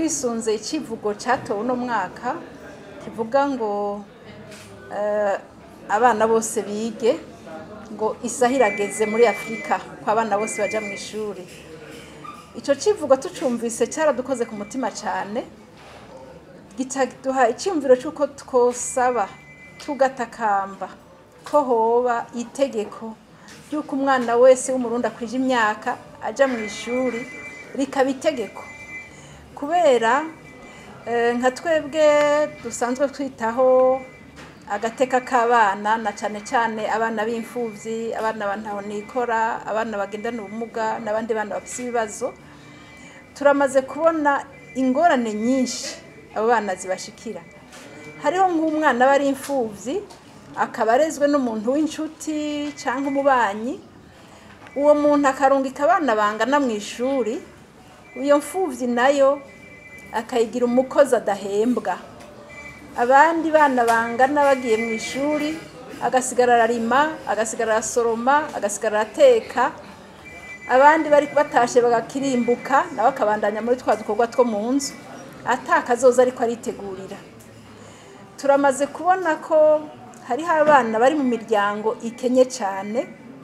twisunze icivugo catowe uno mwaka kivuga ngo eh, abana bose bige ngo isaha irageze muri afurika ko abana bose baja mu ishuri ico civugo tucumvise caradukoze ku mutima cane gitaduha icyumviro cy'uko twosaba tugatakamba ko hoba itegeko ry'uko umwana wese w'umurundi akwije imyaka aja mu ishuri rikaba itegeko kubera eh, nka twebwe dusanzwe twitaho agateka k'abana na cyane cyane abana b'imfuvyi abana bantahonikora abana bagendana ubumuga n'abandi bana bafite ibibazo turamaze kubona ingorane nyinshi abo bana zibashikira hariho nk'umwana aba ari imfuvyi akaba arezwe n'umuntu w'inshuti cyangwa umubanyi uwo muntu akarungika abana bangana mu ishuri iyo mfuvyi nayo akayigira umukozi adahembwa abandi bana bangana bagiye mu ishuri agasigara ararima agasigara arasoroma agasigara arateka abandi bari batashe bagakirimbuka nawe akabandanya muri twa dukorwa two mu nzu atakazoza ariko aritegurira turamaze kubona ko hariho abana bari mu miryango ikenye cyane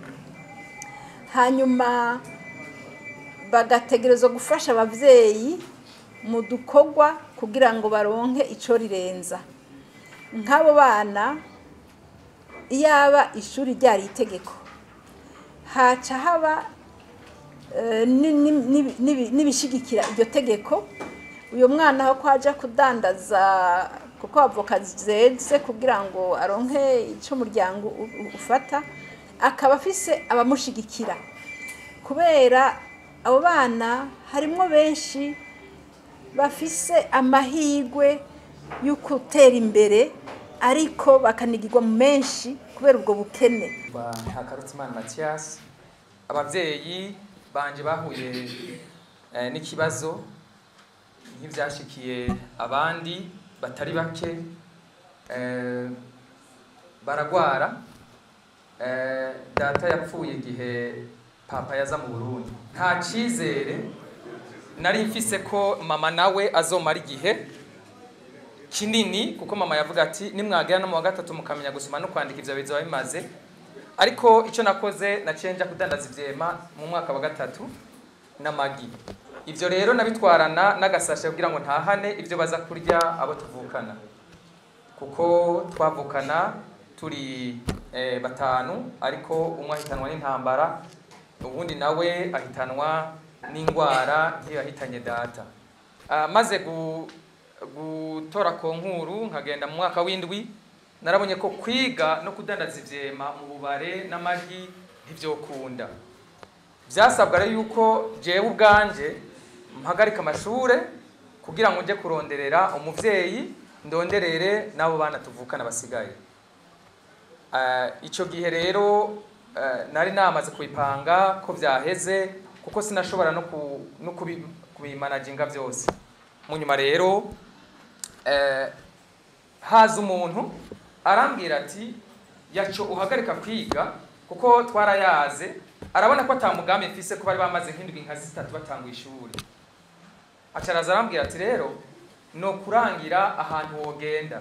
hanyuma bagategerezwa gufasha ababyeyi mu dukorwa kugira ngo baronke icyo rirenza nk'abo bana iyaba ishuri ryari itegeko haca haba eh, ni- ni- ni- nibi- n'ibishigikira iryo tegeko uyu mwana aho kwaja kudandaza kuko avoka zeze kugira ngo aronke icyo umuryango u- u- ufata akaba afise abamushigikira kubera abo bana harimwo benshi bafise amahirwe yo gutera imbere ariko bakanigirwa mu menshi kubera ubwo bukene ba Hakarutimana Mathias abavyeyi banje bahuye eh, n'ikibazo nk'ivyashikiye abandi batari bake eh, baragwara eh, data yapfuye igihe papa yaza mu Burundi nta cizere nari mfise ko mama nawe azomara igihe kinini kuko mama yavuga ati nimwagera no mu wa gatatu mukamenya gusoma no kwandika ivyo bizoba bimaze ariko icyo nakoze naciye nja kudandaza ivyema mu mwaka wa gatatu n'amagi ivyo rero nabitwarana n'agasashe kugira ngo ntahane ivyo baza kurya abo tuvukana kuko twavukana turi eh, batanu ariko umwe ahitanwa n'intambara ubundi nawe ahitanwa n'indwara nk'iyo yahitanye data Ah, maze gu- gutora konkuru nkagenda mu mwaka w'indwi narabonye ko kwiga no kudandaza ivyema mu bubare n'amagi ntivyokunda vyasabwa rero yuko jewe ubwanje mpagarika amashure kugira ngo nje kuronderera umuvyeyi ndonderere n'abo bana tuvukana basigaye Eh, ico gihe rero eh, nari namaze kubipanga ko vyaheze kuko sinashobora no ku- no kubi- kubimanaginga vyose mu nyuma rero eh, haza umuntu arambwira ati yaco uhagarika kwiga kuko twarayaze arabona ko ata mugambi mfise ko bari bamaze nk'indwi nka zitatu batanga ishuri acaraza arambwira ati rero no kurangira ahantu wogenda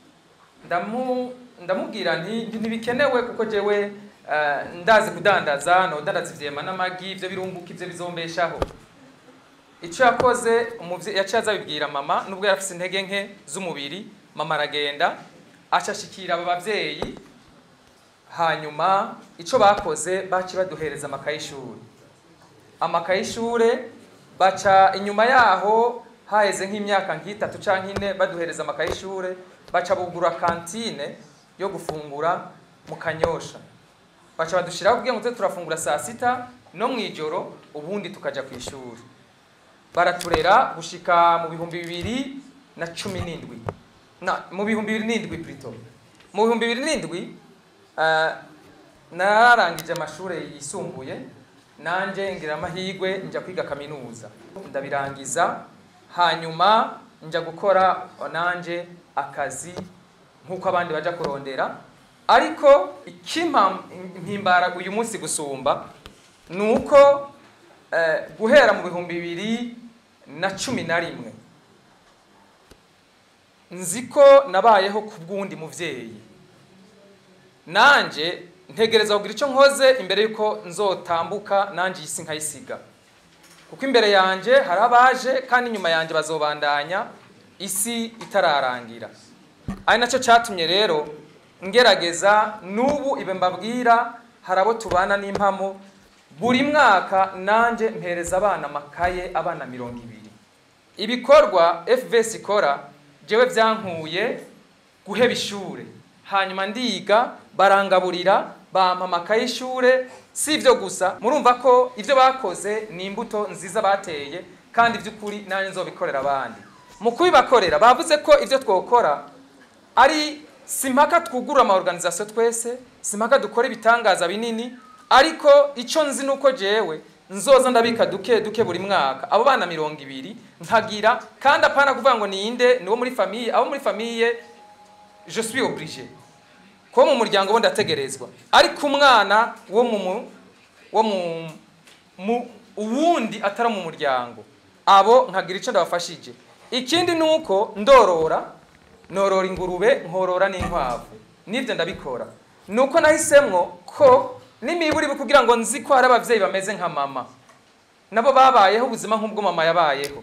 ndamu ndamubwira nti ntibikenewe kuko jewe eh, ndazi kudandaza no dandaza ivyema n'amagi ivyo birunguka ivyo bizombeshaho icyo yakoze umuvyeyi yaciye azabibwira mama nubwo yari afise intege nke z'umubiri mama aragenda acashikira aba bavyeyi hanyuma ico bakoze baci baduhereza amakaye y'ishuri amakaye y'ishure baca inyuma yaho haheze nk'imyaka nk'itatu canke ine baduhereza amakaye y'ishure baca bugura kantine yo gufungura mu kanyosha baca badushiraho kugira ngo tuze turafungura saa sita no mw'ijoro ubundi tukaja ku ishuri baraturera gushika mu bihumbi bibiri na cumi n'indwi na mu bihumbi bibiri n'indwi plutôt mu bihumbi bibiri n'indwi eh, nararangije amashuri yisumbuye nanje ngira amahirwe nja kwiga kaminuza ndabirangiza hanyuma nja gukora nanje akazi nk'uko abandi baja kurondera ariko ikimpa mpimbara uyu munsi gusumba ni uko eh, guhera mu bihumbi bibiri na cumi na rimwe nzi ko nabayeho ku bw'undi muvyeyi nanje ntegereza kugira icyo nkoze imbere y'uko nzotambuka nanje iyi si nkayisiga kuko imbere yanje hari abaje kandi inyuma yanje bazobandanya isi itararangira ari nacyo cyatumye rero ngerageza n'ubu ibe mbabwira hari abo tubana n'impamo buri mwaka nanje mpereza abana amakaye abana mirongo ibiri ibikorwa fvs ikora jewe byankuye guheba ishure hanyuma ndiga barangaburira bampa amakaye y'ishure si ibyo gusa murumva ko ibyo bakoze ni imbuto nziza bateye kandi by'ukuri nanjye nzobikorera abandi mu kubibakorera bavuze ko ibyo twokora ari simpaka twugurura amaorganizasiyo twese simpaka dukora ibitangaza binini ariko icyo nzi ni uko jewe nzoza ndabika duke duke buri mwaka abo bana mirongo ibiri nkagira kandi apana kuvuga ngo ninde ni wo muri famiye abo muri famiye je suis obligé kuba mu muryango bo ndategerezwa ariko umwana wo mu wo mu mu uwundi atari mu muryango abo nkagira icyo ndabafashije ikindi ni uko ndorora norora ingurube nkorora n'inkwavu n'ibyo ndabikora ni uko nahisemwo ko n'imiburi kugira ngo nzi ko hari ababyeyi bameze nka mama nabo babayeho ubuzima nk'ubwo mama yabayeho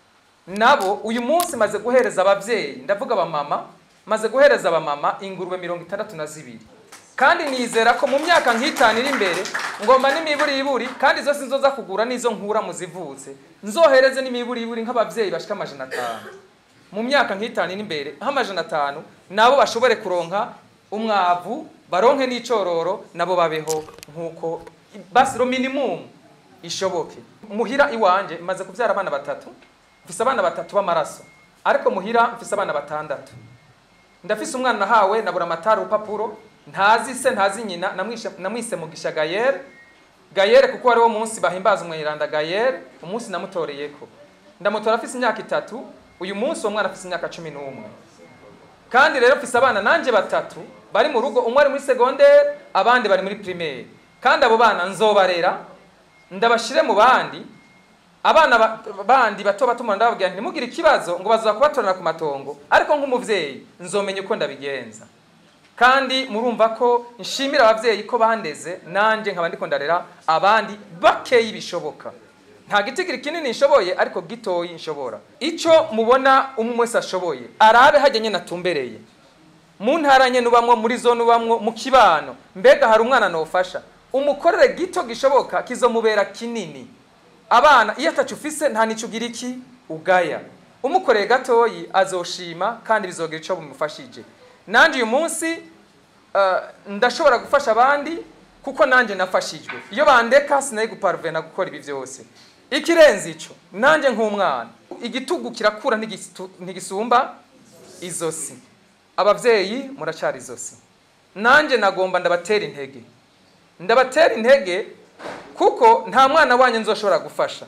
nabo uyu munsi maze guhereza ababyeyi ndavuga abamama maze guhereza abamama ingurube mirongo itandatu na zibiri kandi nizera ko mu myaka nk'itanu iri imbere ngomba n'imiburiburi kandi izo sinzoza kugura n'izo nkura mu zivutse nzohereze n'imiburiburi nk'ababyeyi bashika amajana atanu mu myaka nk'itanu iri imbere nk'amajana atanu nabo bashobore kuronka umwavu baronke n'icororo nabo babeho nk'uko basiro minimum ishoboke muhira iwanje maze kubyara abana batatu mfise abana batatu b'amaraso ariko muhira mfise abana batandatu ndafise umwana nahawe nabura amatara urupapuro ntazi se ntazi nyina namwise mugisha gayere gayere kuko ari wo munsi bahimbaza umwiranda gayere umunsi namutoreyeko ndamutora afise imyaka itatu uyu munsi uwo mwana afise imyaka cumi n'umwe kandi rero mfise abana nanje batatu bari mu rugo umwe ari muri segondere abandi bari muri primaire kandi abo bana nzobarera ndabashire mu bandi abana bandi bato bato mu ndababwira ntimugire ikibazo ngo baza kubatorana ku matongo ariko nk'umuvyeyi nzomenya uko ndabigenza kandi murumva ko nshimira abavyeyi ko bandeze nanje nkaba ndiko ndarera abandi bakeyi bishoboka nta gitigiri kinini nshoboye ariko gitoyi nshobora ico mubona umwe wese ashoboye arabe hajya nyene atumbereye mu ntara nyene ubamwo muri zone ubamwo mu kibano mbega hari umwana nofasha umukorere gito gishoboka kizomubera kinini abana iyo atacu ufise nta nico ugira iki ugaya umukoreye gatoyi azoshima kandi bizogira ico bumufashije nanje uyu munsi uh, ndashobora gufasha abandi kuko nanje nafashijwe iyo bandeka sinayi guparvena gukora ibi vyose ikirenze ico nanje nk'umwana igitugu kirakura ntigisumba izosi abavyeyi muracari izosi nanje nagomba ndabatera intege ndabatera intege kuko nta mwana wanyu nzoshobora gufasha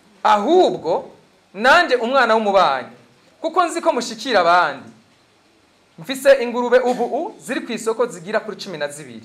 ahubwo nanje umwana w'umubanyi kuko nzi ko mushikira abandi mfise ingurube ubu u ziri ku isoko zigira kuri cumi na zibiri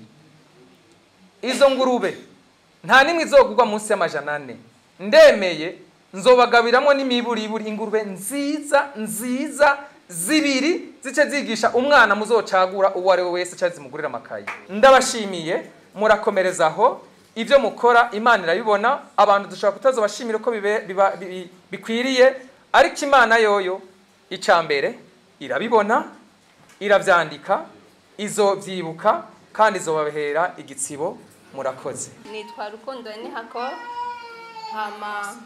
izo ngurube nta nimwe izogurwa munsi y'amajana ane ndemeye nzobagabiramo n'imiburiburi ingurube nziza nziza zibiri zice zigisha umwana muzocagura uwo ari we wese cyangwa zimugurira amakaye ndabashimiye murakomereza aho ibyo mukora imana irabibona abantu dushobora kutazobashimira ko bikwiriye ariko imana yoyo icya mbere irabibona irabyandika izobyibuka kandi izobabahera igitsibo murakoze nitwa rukundo nihako nkaba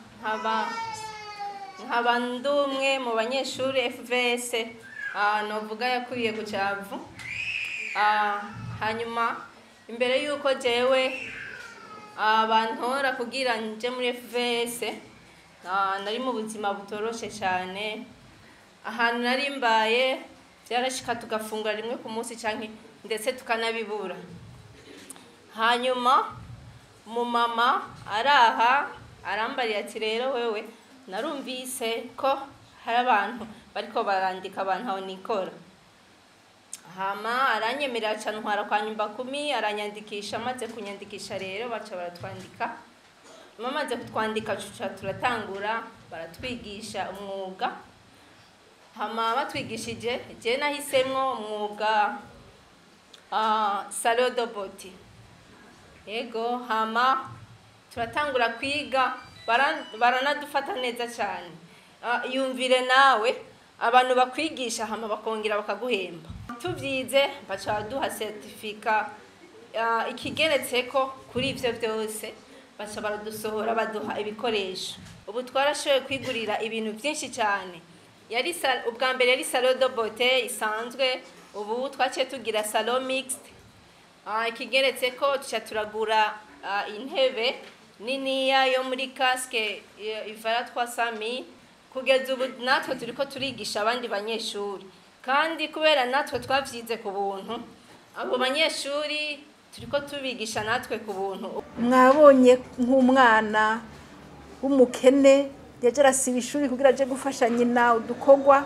nkaba ndi umwe mu banyeshuri fvs novuga yakuriye ku cyavu hanyuma imbere y'uko jewe bantora kugira nje muri fvs nari mu buzima butoroshe cyane ahantu nari mbaye byarashika tugafungura rimwe ku munsi cyangwa ndetse tukanabibura hanyuma umumama araha arambariye ati rero wewe narumvise ko hari abantu bariko barandika abantu aho nikora hama aranyemerera cyane ntwara kwa nyumba kumi aranyandikisha amaze kunyandikisha rero baca baratwandika bamaze kutwandika tuca turatangura baratwigisha umwuga hama batwigishije je nahisemwo umwuga uh, salo doboti yego hama turatangura kwiga bara- baranadufata neza cyane Ah, yumvire nawe abantu bakwigisha hama bakongera bakaguhemba tubyize baca baduha seritifika ah, ikigeretseko kuri ivyo vyose baca baradusohora baduha ibikoresho ubu twarashoboye kwigurira ibintu byinshi cyane yari sa- ubwa mbere yari salo de bote isanzwe ubu twaciye tugira salo mixed Ah, ikigeretse ko tuca turagura ah, intebe niniya yo muri casque eh, ivara twa sami kugeza ubu natwe turiko turigisha abandi banyeshuri kandi kubera natwe twavyize ku buntu abo banyeshuri turiko tubigisha natwe ku buntu mwabonye nk'umwana w'umukene yaje arasiba ishuri kugira aje gufasha nyina udukorwa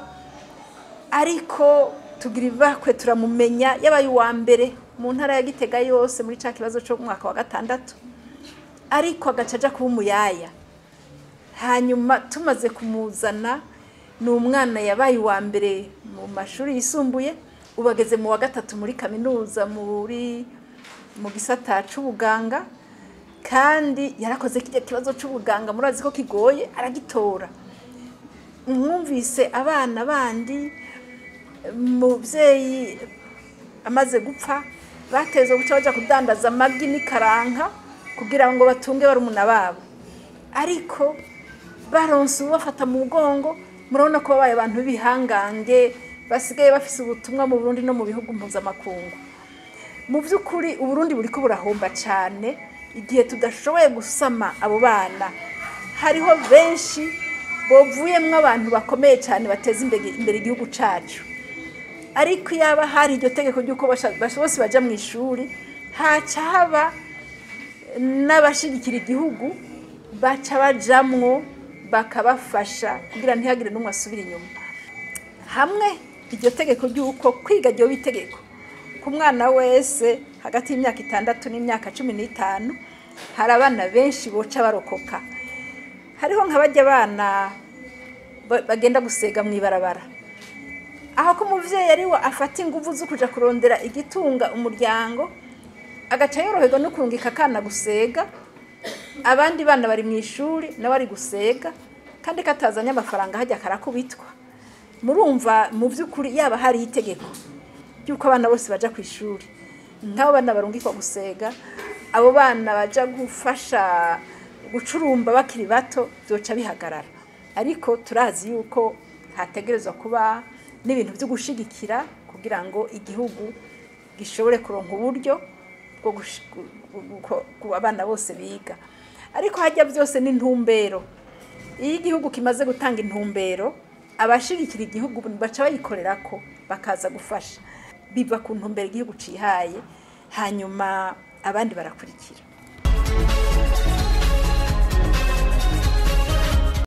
ariko tugira ibakwe turamumenya yabaye uwa mbere mu ntara ya gitega yose muri ca kibazo cyo mu mwaka wa gatandatu ariko agaca aja kuba umuyaya hanyuma tumaze kumuzana ni umwana yabaye uwa mbere mu mashuri yisumbuye ubu ageze mu wa gatatu muri kaminuza muri mu gisata c'ubuganga kandi yarakoze kirya kibazo c'ubuganga murazi ko kigoye aragitora mwumvise abana bandi muvyeyi amaze gupfa bateze guca baja kudandaza amagi n'ikaranka kugira ngo batunge barumuna babo ariko baronse ubafata mu mugongo murabona ko babaye abantu b'ibihangange basigaye bafise ubutumwa mu Burundi no mu bihugu mpuzamakungu mu by'ukuri uburundi buriko burahomba cyane igihe tudashoboye gusama abo bana hariho benshi bovuyemwo abantu bakomeye cyane bateza imbere imbere igihugu cacu ariko yaba hari iryo tegeko ry'uko basha- basha- bose baja mu ishuri haca haba n'abashigikira igihugu baca bajamwo bakabafasha kugira ntihagire n'umwe asubira inyuma hamwe iryo tegeko ry'uko kwiga ryoba itegeko ku mwana wese hagati y'imyaka itandatu n'imyaka cumi n'itanu hari abana benshi boca barokoka hariho nk'abajya abana ba- bagenda gusega mu ibarabara aho ko umuvyeyi ari we afata inguvu zo kuja kurondera igitunga umuryango agaca yoroherwa no kurungika akana gusega abandi bana bari mu ishuri nawe ari gusega kandi katazanye amafaranga hajya karakubitwa murumva mu by'ukuri yaba hari itegeko ry'uko abana bose baja ku ishuri nk'abo bana barungikwa gusega abo bana baja gufasha gucurumba bakiri bato byoca bihagarara ariko turazi yuko hategerezwa kuba n'ibintu byo gushigikira kugira ngo igihugu gishobore kuronka uburyo bwo gush- gu- gu- gu- ku abana bose biga ariko hajya byose n'intumbero iyo igihugu kimaze gutanga intumbero abashigikira igihugu baca bayikorera ko bakaza gufasha biva ku ntumbero igihugu cihaye hanyuma abandi barakurikira